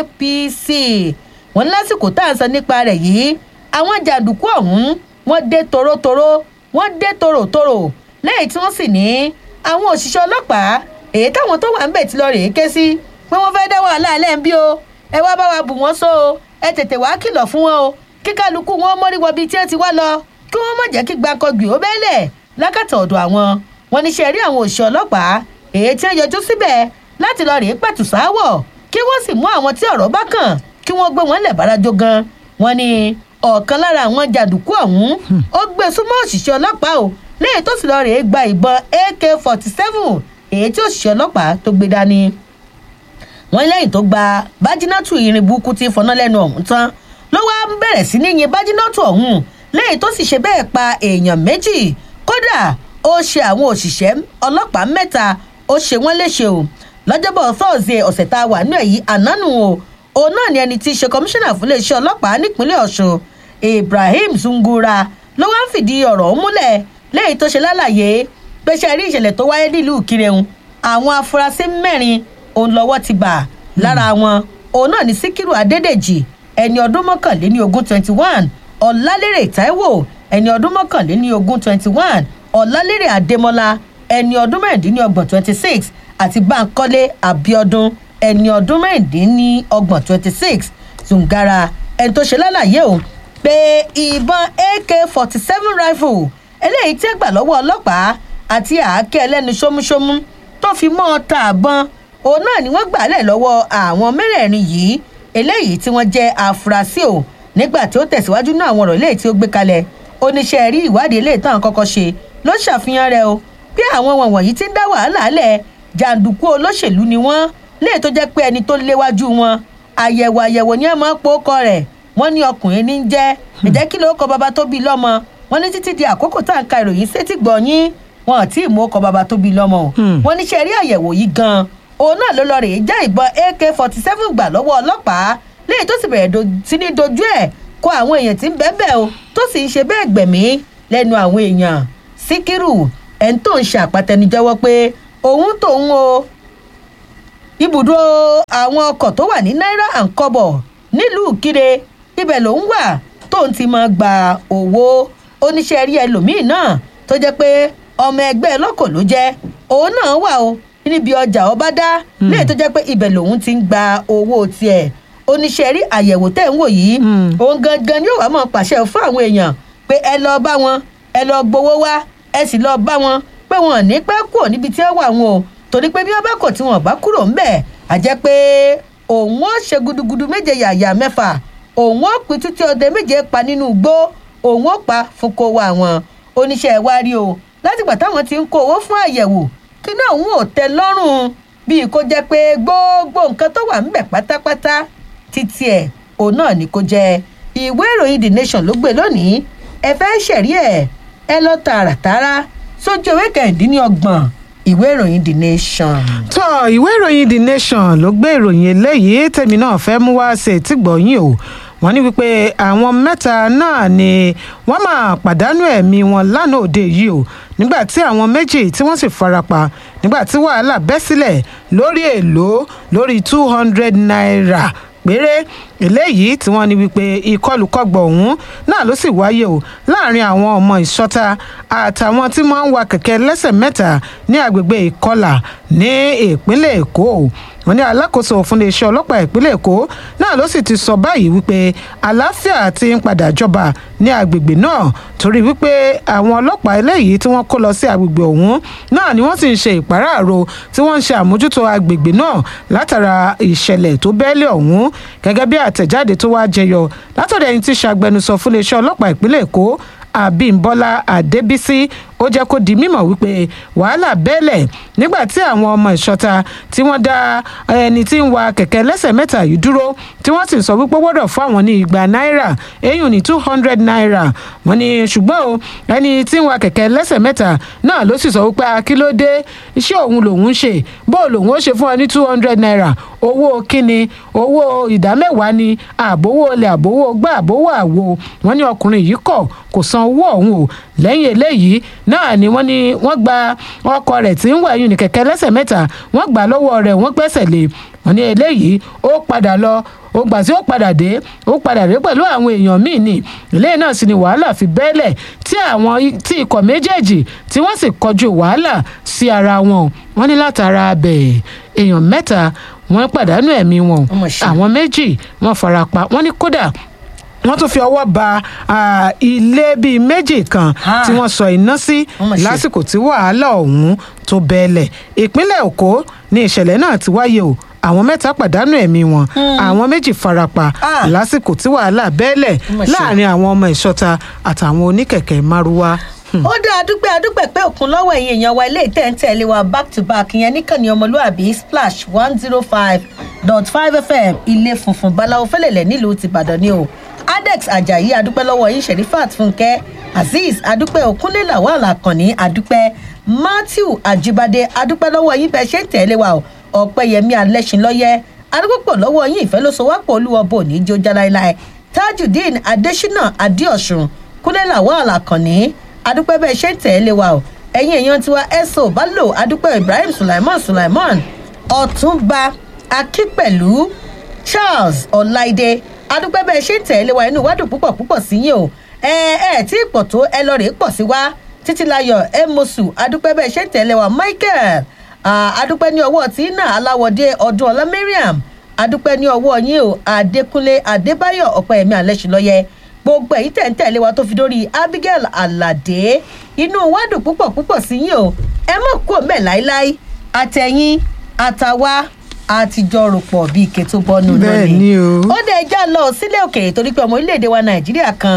apc wọn lásìkò tá à ń sọ nípa rẹ̀ yìí àwọn jàǹdùkú ọ̀hún wọ́n dé torótoró wọ́n dé tòròtòrò lẹ́yìn tí wọ́n sì ní àwọn òṣìṣẹ́ ọlọ́pàá èyí táwọn tó wà ń bẹ̀ ti lọ rèé ké sí pé wọ́n fẹ́ dá wàhálà alẹ́ ń bí o ẹ wá bá wa bù wọ́n só o ẹ tètè wá kìlọ̀ fún wọn o kí kálukú wọn mórí wọ bíi tí ẹ ti wá lọ kí wọ́n má jẹ́ kí gbàǹkangbì ó bẹ́ẹ̀lẹ̀ lákàtà ọ̀dọ̀ àwọn wọn níṣẹ́ rí àwọn òṣìṣẹ́ ọlọ́pàá èyí tí wọ́n yọjú síbẹ̀ láti lọ rèé pẹ̀tù sáwọ̀ kí wọ́n sì mú àwọn tí ọ̀rọ̀ bá kàn kí wọ́n gbé wọn lẹ̀ bárajọ gan wọn ni ọ̀kan lára àwọn jàǹdùkú ọ̀hún ó gbé súnmọ́ òṣìṣẹ́ ọlọ́pàá o lẹ́yìn tó sì lọ rèé gba ìbọn ak forty seven èyí tí òṣìṣẹ́ ọlọ́pàá tó gbé dání wọn lẹ́yìn tó gba bájínátù irin burúkú tí fọná lẹ́nu ọ̀hún tán ló wá ń bẹ̀rẹ̀ sí ní yin bájínátù ọ̀hún lẹ́yìn tó sì ṣe bẹ́ẹ̀ pa èèyàn méjì kódà ó ṣe àwọn òṣìṣẹ́ ọlọ́pàá mẹ́ta ó ṣe wọ́n léṣe o lọ́jọ́bọ̀ thursday ọ̀sẹ̀ tá a wà nínú èyí ànánù o òun náà ni ẹni tí í ṣe kọmíṣánná fún iléeṣẹ́ ọlọ́pàá nípínlẹ̀ ọ̀ṣun ibrahim zungura ló wá ń fìdí ọ̀rọ̀ ọ̀hún múlẹ̀ lẹ́yìn tó ṣe lálàyé pé ṣe rí ìṣẹ̀lẹ̀ tó wáyé nílùú kireun àwọn afurasí mẹ́rin òun lọ́wọ́ ti bà lára wọn òun náà ni síkírù adédèjì ẹni ọdún mọ́kànléní ogún twenty one ọ̀làlérè taiwo ẹni ọdún mọ́kànléní ogún twenty one ọ̀làlérè adémọ́lá ẹni ọdún mẹ́rìndínlọ́gbọ̀n twenty six àti bankole abiodun ẹni ọdún mẹ́rìndínlọ́gbọ̀n twenty six zungara ẹni tó ṣe lálàyé o pé ìbọn ak forty seven rifle eléyìí tí ẹ gbà lọ́wọ́ ọlọ́pàá àti àáké ẹlẹ́nu ṣómúṣómú tó fi mọ́ ọ ta àbọ̀n òun náà ni wọ́n gbà lẹ̀ lọ́wọ́ àwọn mẹ́rẹ̀ẹ̀rin yìí eléyìí tí wọ́n jẹ́ afurasí o nígbà tí ó tẹ̀síwájú náà àwọn ọ̀rọ̀ eléyìí tí ó gbé kalẹ̀ oníṣẹ́ rí ìwádìí ilé ìtàn kọ́kọ́ ṣe ló ṣàfihàn rẹ̀ o pé àwọn wọ̀nyí ti ń dá wàhálà lẹ̀ jàǹdùkú olóṣèlú ni wọ́n léè tó jẹ́ pé ẹni tó léwájú wọn àyẹ̀wò àyẹ̀wò ni ẹ máa ń pòókọ rẹ̀ wọ́n ní ọkùnrin ní í jẹ́ ẹ̀jẹ̀ kí ló kọ bàbá tó bí lọ́mọ wọ́n ní títí di àkókò tá à ń ka ìròyìn sétí gbọ̀nyín wọn ò tí ì mú ọkọ bàbá tó bí lọ́mọ o wọ́n ní ṣe rí àyẹ̀wò yìí gan-an òun náà ló lọ rèé já ìbọn ak forty seven gbà lọ́wọ́ ọlọ́pàá léyìí tó sì bẹ̀rẹ̀ sí ní dojú ẹ̀ kó àwọn èèyàn tí ń bẹ́ẹ̀ bẹ́ẹ̀ o tó sì ń ṣe bẹ́ẹ̀ gbẹ̀mí lẹ́nu àwọn èèyàn síkírù ẹni tó ń ṣe àpàtẹnujẹ́wọ́ pé òun tòun o ibùdó àwọn ọkọ̀ tó wà ní náírà and kọ́bọ̀ nílùú kíre ibẹ̀ lòun wà tóun ti máa gba owó oníṣẹ́ rí ẹlòmíín náà tó jẹ́ pé ọmọ ẹgbẹ́ lọ́kọ̀ ló jẹ́ òun náà wà o níbi ọjà ọba dá léè tó jẹ́ pé ibẹ̀ lòun ti ń gba owó tiẹ̀ oníṣẹ́ rí àyẹ̀wò tẹ̀ ń wò yìí òun gangan ni yóò wá máa pàṣẹ fún àwọn èèyàn pé ẹ lọ bá wọn ẹ lọ gbowó wá ẹ sì lọ bá wọn pé wọn ò ní pẹ́ kúrò níbi tí wọ́n wà wọn o torí pé bí wọ́n bá kọ̀ tí wọ́n bá kúrò ńbẹ̀ àjẹ́ pé òun ó ṣe gudugudu méje yàyà mẹ́fà òun ó pin títí ọdẹ méje pa nínú igbó òun ó pa fún kó wa wọn oníṣẹ́ wa rí o látìgbà táwọn ti ń kó owó fún àyẹ̀wò kí náà òun ò tẹ lọ́rùn bíi kó jẹ́ pé gbogbo nǹkan tó wà ńbẹ̀ pátápátá títí ẹ̀ òun náà ni kó jẹ́ ìwé ìròyìn the nation ló gbé lónìí ẹ fẹ́ ṣẹ̀rí ẹ̀ ẹ lọ tààràtàrà sójú ewé kẹrìndínlọ́gbọ̀n ìwé ìròyìn the nation. tó ìwé ìròyìn the nation ló gbé ìròyìn eléyìí tèmi náà fẹ́ mú wá ṣe tí gbọ̀nyìn o wọ́n ní wípé àwọn mẹ́ta náà ni wọ́n máa pàdánù ẹ̀mí wọn lánàá òde yìí o nígbà tí àwọn méjì tí wọ́n sì farapa nígbà tí wàhálà bẹ́ sílẹ̀ lórí èlò lórí two hundred naira péré eléyìí tí wọ́n ní wípé ìkọlùkọgbọ̀ ọ̀hún náà ló sì wáyé o láàrin àwọn ọmọ ìṣọ́ta àtàwọn tí wọ́n ń wa kẹ̀kẹ́ lẹ́sẹ̀ mẹ́ta ní agbègbè ìkọlà ní ìpínlẹ̀ èkó wọ́n ní alákòóso fún iléeṣẹ́ ọlọ́pàá ìpínlẹ̀ èkó náà ló sì ti sọ báyìí wípé àlàáfíà ti ń padà jọba ní agbègbè náà torí wípé àwọn ọlọ́pàá eléyìí tí wọ́n kó lọ sí agbègbè ọ̀hún náà ni wọ́n sì ń ṣe ìpàráàrò tí wọ́n ń ṣe àmójútó agbègbè náà látara ìṣẹ̀lẹ̀ tó bẹ́ẹ̀lẹ̀ ọ̀hún gẹ́gẹ́ bí àtẹ̀jáde tó wá jẹyọ látọ̀dọ̀ ẹni tí ṣàgbẹnusọ fún iléeṣẹ́ ọlọ́pàá ìpínlẹ̀ èkó àbímbọ́lá adébísí ó jẹ́ kó di mímọ̀ wípé wàhálà bẹ́ẹ̀lẹ̀ nígbà tí àwọn ọmọ ìṣọ́ta tí wọ́n dá ẹni tí ń wa kẹ̀kẹ́ lẹ́sẹ̀ mẹ́ta yìí dúró tí wọ́n sì sọ wípé gbọ́dọ̀ fún àwọn ní igba náírà eyín ní two hundred naira wọ́n ní ṣùgbọ́n o ẹni tí ń wa kẹ̀kẹ́ lẹ́sẹ̀ mẹ́ta náà ló sì sọ wípé akílódé iṣẹ́ òun lòun ń ṣe bó lòun ó ṣe fún ọ ní two hundred naira owó kíni owó ìdámẹ́wàá ni àbówó olè àbówó gbà àbówó àwo wọ́n ní ọkùnrin yìí kọ̀ kò san owó ọ̀hún o lẹ́yìn eléyìí náà ni wọ́n ní wọ́n gba ọkọ rẹ̀ tí ń wà yún ní kẹ̀kẹ́ lẹ́sẹ̀ mẹ́ta wọ́n gbà lọ́wọ́ rẹ̀ wọ́n gbẹ́sẹ̀ lé wọ́n ní eléyìí ó padà lọ ó gbà tí ó padà dé ó padà dé pẹ̀lú àwọn èèyàn míì ni eléyìí náà sì ni wàhálà fi bẹ́ẹ̀lẹ̀ tí àwọn tí ikọ̀ méjèèjì tí wọ́n sì kọjú wàhálà sí ara wọn wọ́n ní látara abẹ̀ èèyàn mẹ́ta wọ́n pàdánù ẹ̀mí wọn àwọn méjì wọ́n farapa wọ́n ní kódà wọ́n tún fi ọwọ́ ba ilé bíi méjì kan tí wọ́n sọ iná sí lásìkò tí wàhálà ọ̀hún tó bẹ́ẹ̀lẹ̀ ìpínlẹ̀ èkó ní ìṣẹ̀lẹ̀ náà ti wáyé o àwọn mẹ́ta pàdánù ẹ̀mí wọn àwọn méjì farapa lásìkò tí wàhálà bẹ́ẹ̀lẹ̀ láàrin àwọn ọmọ ìṣọ́ta àtàwọn oníkẹ̀kẹ́ márúwá ó dá adúpẹ́ adúpẹ́ pé òkun lọ́wọ́ ẹ̀yìn èèyàn wa ilé ìtẹ́ǹtẹ̀lé wa back to back ìyẹn níkànnì ọmọlúàbí splash one zero five dot five fm ilé funfun báláwo fẹ́lẹ̀lẹ̀ nílùú tìbàdàn ni o adex ajayi adúpẹ́ lọ́wọ́ yín sherifat fúnkẹ́ azeez adúpẹ́ òkúnlé lawal akànní adúpẹ́ matthew ajibade adúpẹ́ lọ́wọ́ yín bẹ́ẹ̀ ṣe ń tẹ̀lé wa o ọ̀pẹ́yẹmí alẹ́sìnlọ́yẹ adúpẹ́ lọ́wọ́ yín ìfẹ́ ló so wá pọ̀ olúwọ́bọ̀ ní jó jáláìláì tajudeen adesina adéọ̀sùn kúnlé lawal akànní adúpẹ́ bẹ́ẹ̀ ṣe ń tẹ̀lé wa o ẹ̀yin èèyàn tiwa ẹ̀sọ́ balo adúpẹ́ ibrahim sulaiman sulaiman ọ̀túnba akípẹ̀lú charles ọ̀láìdé adúpẹ́ bẹ́ẹ̀ ṣe ń tẹ̀lé wa inú wádùn púpọ̀ púpọ̀ sí yín o ẹ ẹ tí pọ̀ tó ẹ lọ rèé pọ̀ sí wa títílayọ̀ emosu adúpẹ́ bẹ́ẹ̀ ṣe ń tẹ̀lé wa michael adúpẹ́ ní ọwọ́ tí náà aláwọ̀dé ọdún ọlá mariam adúpẹ́ ní ọwọ́ yín o adékúnlé adébáyọ̀ ọ̀pẹ̀yẹmí alẹ́sìlọ́yẹ gbogbo èyí tẹ̀ ń tẹ̀lé wa tó fi dórí abigail alade inú wádùn púpọ̀ púpọ̀ sí yín o ẹ mọ̀ kó mẹ́ láíláí àtẹ̀yìn àtàwa àtijọ́ rò pọ̀ bíi ike tó bọ́nu Bẹ́ẹ̀ ni o. ó dẹ̀ já lọ sílé òkèèrè torí pé ọmọ orílẹ̀-èdè wa nàìjíríà kan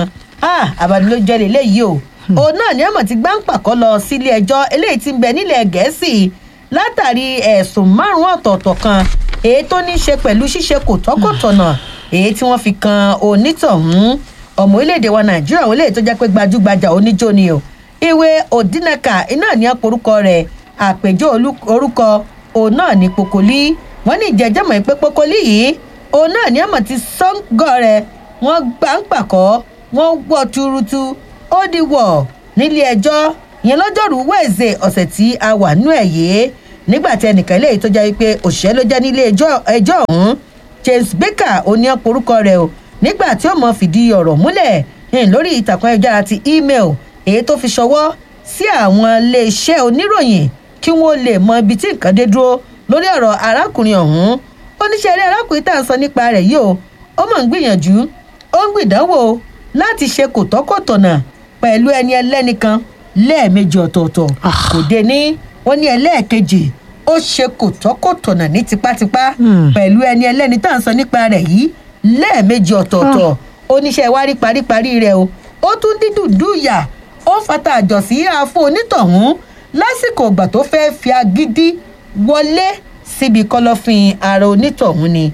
àbánilójọ́ lélẹ́yìí o òun náà ni ọmọ ti gbáǹpàkọ́ lọ sílé ẹjọ́ eléyìí ti ń bẹ nílẹ̀ gẹ̀ẹ́sì látàrí ẹ̀sùn márùn-ún ọ̀tọ̀ọ̀tọ̀ kan èyí tó ní í ṣe pẹ̀lú ṣíṣe kò tọ́kọ̀tọ̀nà èyí tí wọ́n fi kan onítọ̀hún ọmọ orílẹ̀-èdè wa nàìjíríà wọn lè tó jẹ́ pé gbajúgbajà oníjó ni o ìwé òdínàkà iná ní àporúkọ rẹ̀ àpèjọ orúkọ òun náà ní pokoli wọn ní ìjẹjẹmọ pé pokoli yìí òun náà ní àmọ ti sọngọ rẹ wọn gbà ń pàkọ wọn wọ tuurutu ó di wọ nílé ẹjọ yẹn lọjọrùú wẹẹsẹ ọsẹ tí a wà nú ẹ yìí nígbà tí ẹnìkan eléyìí tó jẹ́ wípé òṣìṣẹ́ ló jẹ́ nílé ẹjọ́ ọ̀hún james baker oní ọ̀pọ̀rúkọ rẹ̀ o nígbà tí ó mọ fìdí ọ̀rọ̀ múlẹ̀ lórí ìtàkùn ayélujára ti email èyí tó fi ṣọwọ́ sí àwọn iléeṣẹ́ oníròyìn kí wọ́n lè mọ ibi tí nǹkan dé dúró lórí ọ̀rọ̀ arákùnrin ọ̀hún oníṣẹ́ eré arákùnrin tá à ń sọ nípa rẹ̀ yìí o ó mọ̀ ń gbìyànjú ó ń gbìdánwò láti ṣe kòtọ́kọ̀tọ̀nà pẹ̀lú ẹni ẹlẹ́ni kan lẹ́ẹ̀mejì ọ̀tọ̀ọ̀tọ̀ kò dé ní wọ́n ní ẹlẹ́ẹ̀kejì ó ṣe kòtọ́kọ̀tọ̀nà ní tipátipá pẹ̀lú ẹni ẹlẹ́ni tá à ń sọ nípa rẹ̀ yìí lẹ́ẹ̀mejì ọ̀tọ̀ọ̀tọ̀ oníṣẹ́ wárí paríparí rẹ̀ o ó tún dídùn dùyà ó fata àjọsí àfọ onítọ̀hún lásìkò ìgbà tó fẹ́ fi agídí wọlé síbi kọlọ́fin ara onítọ̀hún ni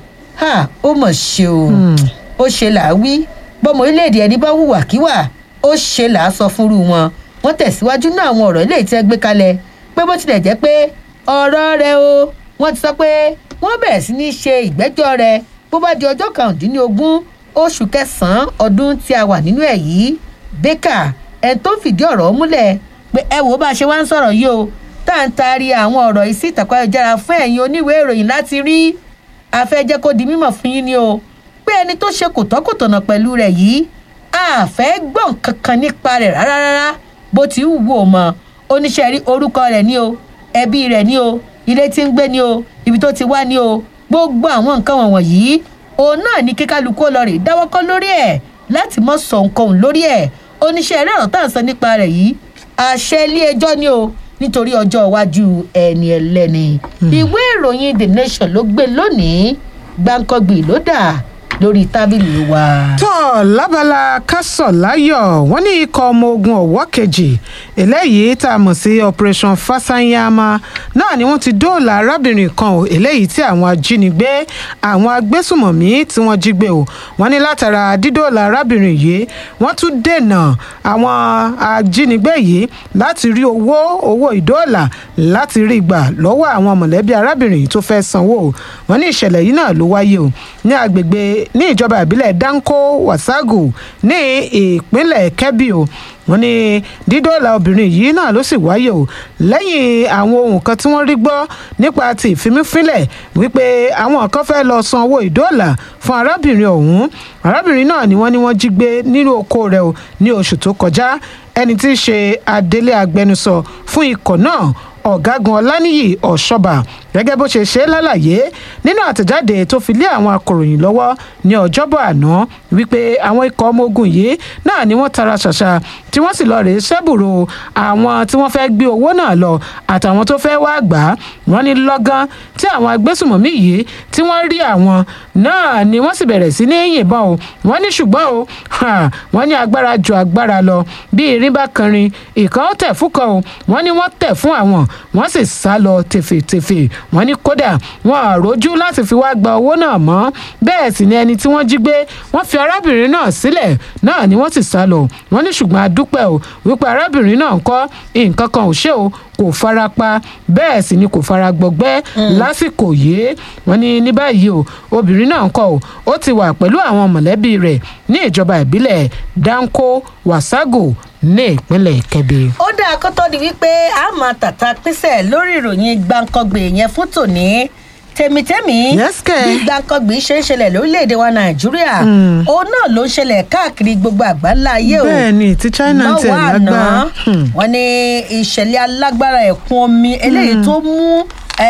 ó mọ̀ ṣe o ó ṣe là á wí bọ́mọ orílẹ̀-èdè ẹni bá hùwàkíwà ó ṣe là á sọ fúnrú wọn wọ́n tẹ̀síwájú náà àwọn ọ̀rọ̀ ilé ìtẹ́ gbé kalẹ̀ pé bó tilẹ̀ jẹ́ pé ọ̀rọ̀ rẹ o wọ́n ti sọ pé wọ́n bẹ̀rẹ̀ sí ní ṣe ìgbẹ́jọ́ rẹ bó bá di ọjọ́ kàrúndínlógún oṣù kẹsàn-án ọdún tí a wà nínú ẹ̀ yìí baker ẹ̀ tó fìdí ọ̀rọ̀ múlẹ̀ pé ẹ wò ó bá a ṣe wá ń sọ̀rọ̀ yìí o tá à ń taari àwọn ọ̀rọ̀ yìí sí ìtàkùn ayélujára fún ẹ̀yin oníwèé ìròyìn láti rí afẹ́jẹ́ kó di mímọ̀ fún yín ni o pé ẹni tó ṣe kòtọ́kòtọ̀nà pẹ̀lú rẹ̀ yìí àfẹ́ gbọ̀n kankan nípa rẹ̀ rárá rárá bó ti wù wò mọ́ oníṣẹ́ rí orúkọ rẹ̀ ní o ẹbí rẹ̀ ní o ilé tí ń gbé ní o ibi tó ti wá ní o gbogbo àwọn nǹkan wọ̀nyí òun náà ní kíkálukú lọ rè dáwọ́kọ́ lórí ẹ̀ láti mọ̀ sọ nǹkan òun lórí ẹ̀ oníṣẹ́ eré ọ̀rọ̀ tá à ń sọ nípa rẹ̀ yìí àṣẹ ilé ẹjọ́ ni o nítorí ọjọ́ iwájú ẹni ẹlẹ́ni ìwé ìròyìn the nation ló gbé lónìí gbàǹkangbì ló dà lórí tábìlì wa. tọ́ lábala kásọ̀ láyọ̀ wọ́n ní ikọ̀ ọmọ ogun ọ̀wọ́ kejì eléyìí tá a mọ̀ sí operation fasanyama náà ni wọ́n ti dóòlà arábìnrin kan o eléyìí tí àwọn ajínigbé àwọn agbésùmọ̀mí tí wọ́n jí gbé o wọ́n ní látara dídóòlà arábìnrin yìí wọ́n tún dènà àwọn ajínigbé yìí láti rí owó owó ìdóòlà láti rí gbà lọ́wọ́ àwọn mọ̀lẹ́bí arábìnrin yìí tó fẹ́ sanwó o wọ́n ní ìṣẹ̀lẹ̀ yìí náà ló wáyé o ní agbègbè ní ìjọba ìbílẹ̀ danko wasagu ní ìpínlẹ̀ kebbi o wọ́n ní dídọ́là obìnrin yìí náà ló sì wáyé o lẹ́yìn àwọn ohun kan tí wọ́n rí gbọ́ nípa ti ìfimífínlẹ̀ wípé àwọn kan fẹ́ lọ san owó ìdọ́là fún arábìnrin ọ̀hún arábìnrin náà ni wọ́n ní wọ́n jí gbé nínú oko rẹ̀ o ní oṣù tó kọjá ẹni tí í ṣe adelé agbẹnusọ fún ikọ̀ náà ọ̀gágun ọláníyì ọ̀ṣọ́bà gẹ́gẹ́ bó ṣe ṣe lálàyé nínú àtẹ̀jáde tó fi lé àwọn akòròyìn lọ́wọ́ ní ọjọ́bọ̀ àná wípé àwọn ikọ̀ ọmọ ogun yìí náà ni wọ́n tara ṣàṣà tí wọ́n sì lọ rèé ṣẹ́bùrò àwọn tí wọ́n fẹ́ gbé owó náà lọ àtàwọn tó fẹ́ wá gbà á wọ́n ní lọ́gán tí àwọn agbésùmọ̀mí yìí tí wọ́n rí àwọn náà ni wọ́n sì bẹ̀rẹ̀ sí ní yìnbọn o wọ́n ní ṣùgbọ́n o wọ́n ní agbára ju agbára lọ bí irin bá kanrin ìkan ó tẹ̀ fún kan o wọ́n ní wọ́n tẹ̀ fún àwọn wọ́n sì sá lọ tèfètèfè wọ́n ní kódà wọn àrójú láti fi wá gba owó náà mọ́ bẹ́ẹ̀ sì ni ẹni tí wọ́n jí gbé wọ́n fi arábìnrin náà sílẹ̀ náà ni wọ́n sì sá lọ wọ́n ní ṣùgbọ́n adúpẹ́ o wípé arábìnrin náà ń kọ́ nǹkan kan ò ṣe o kò fara pa bẹ́ẹ̀ sì ni kò fara gbọgbẹ́ lásìkò yìí wọ́n ní ní báyìí o obìnrin náà ń kọ́ o ó ti wà pẹ̀lú àwọn mọ̀lẹ́bí rẹ̀ ní ìjọba ìbílẹ̀ danko wasago ní ìpínlẹ̀ kẹbi. ó dáa kó tó di wípé a máa tàta pínsẹ̀ lórí ìròyìn gbàǹkangbè yẹn fún tòní tèmítẹ́mì bí gbàǹkangbè ṣe ń ṣẹlẹ̀ lórílẹ̀‐èdè wa nàìjíríà òun náà ló ń ṣẹlẹ̀ káàkiri gbogbo àgbáńlá ayé o bẹ́ẹ̀ni tí china ń tẹ̀ lágbára wọn ní ìṣẹ̀lẹ̀ alágbára ẹ̀kún omi eléyìí tó mú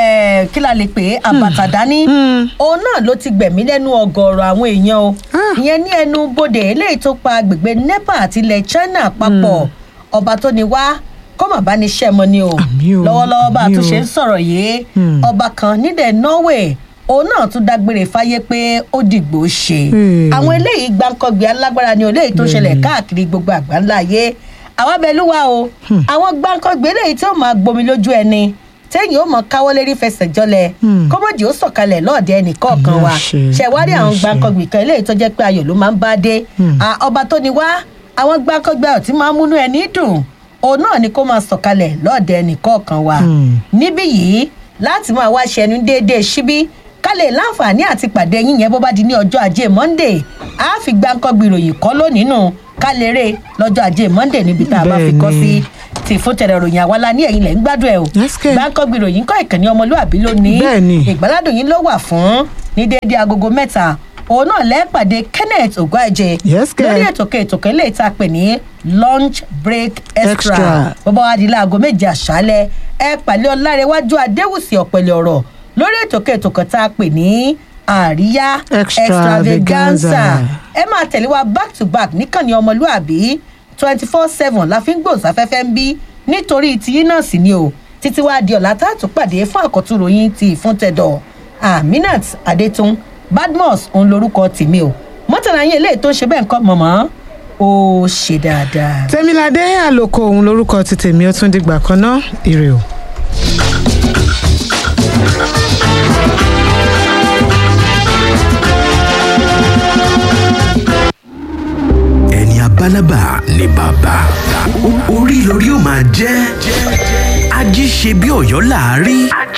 kí la lè pè é àbàtà dání òun náà ló ti gbẹ̀mí lẹ́nu ọgọ́rọ̀ àwọn èèyàn o ìyẹn ní ẹnu bodè eléyìí tó pa agbègbè nepa àti ilẹ̀ china papọ̀ ọba tó ní wá kọ́mọ̀ bá ní sẹ́mọ ni o lọ́wọ́lọ́wọ́ bá a tún ṣe ń sọ̀rọ̀ yìí ọba kan nílẹ̀ norway òun náà tún dágbére fáyé pé ó dìgbò ṣe àwọn eléyìí gbáǹkọ́gbé alágbára ni eléyìí tó ṣẹlẹ̀ káàkiri gbogbo àgbáńlá ayé àwọn abẹ́lúwa o àwọn gbáǹkọ́gbé eléyìí tí ó máa gbomi lójú ẹni téèyàn ó mọ káwọ́ lérí fẹsẹ̀ jọlẹ̀ kọ́mọ̀dì ó sọ̀kalẹ̀ lọ́ọ̀dẹ ẹnì kọ̀ọ̀kan wa ṣẹ̀wárí àwọn gbáǹkọ́gbé kan eléyìí tó jẹ́ pé ayọ̀ ló máa ń bá dé ọba tó ni wá àwọn gbáǹkọ́gbé ọ̀tí máa ń múnú ẹni dùn òun náà ni kó máa sọ̀kalẹ̀ lọ́ọ̀dẹ ẹnì kọ̀ọ̀kan wa níbí yìí láti máa wá ṣẹnu déédéé síbí ká lè láǹfààní àti pàdé yín yẹn bó bá di ní ọjọ́ ajé monday á fi gbáǹkọ́gbé ìròyìn kọ́ lónìí nù ká lè rè lọ́jọ́ ajé monday níbi tá a bá fi kọ́ sí ti fún tẹ̀rẹ̀ ròyìn àwa la ní ẹ̀yìn lẹ̀ ń gbádùn ẹ̀ o gbáǹkọ́gbé ìròyìn kọ́ ìkànnì ọmọlúwàbí lónìí ìgbàládùn yín ló wà fún ní déédéé agogo mẹ́ta òun náà lẹ́ẹ̀pàdé kenneth ogwájẹ lórí ètò kètò kẹlẹ́ ìta pè ní lunch break extra bọ́bá wa di láago méje àṣálẹ̀ ẹ pàlẹ́ ọlárẹ̀wájú adéwùsì ọ̀pẹ̀lẹ̀ ọ̀rọ̀ lórí ètò kètò kan tá a pè ní àríyá extravaganza ẹ máa tẹ̀lé wa back to back níkànnì ọmọlúàbí twenty four seven la fi ń gbòòsáfẹ́fẹ́ ń bí nítorí tiyín náà sì ni o títí wàá di ọ̀la tá a tún pàdé fún àkọ́tún ròyìn ti ìfúntẹ̀dọ̀ aminat adétún badmus òun lorúkọ tèmi o mọ́tàlá yín eléyìí tó ń ṣe bẹ́ẹ̀ nǹkan mọ̀mọ́ ó ṣe dáadáa. tẹmíládé àlòkò òun lorúkọ ti tèmi ó tún dìgbà kan náà ire o. ẹni abálábà ni bàbá orí lórí ó máa jẹ́ ají ṣe bí ọ̀yọ́ láàárí.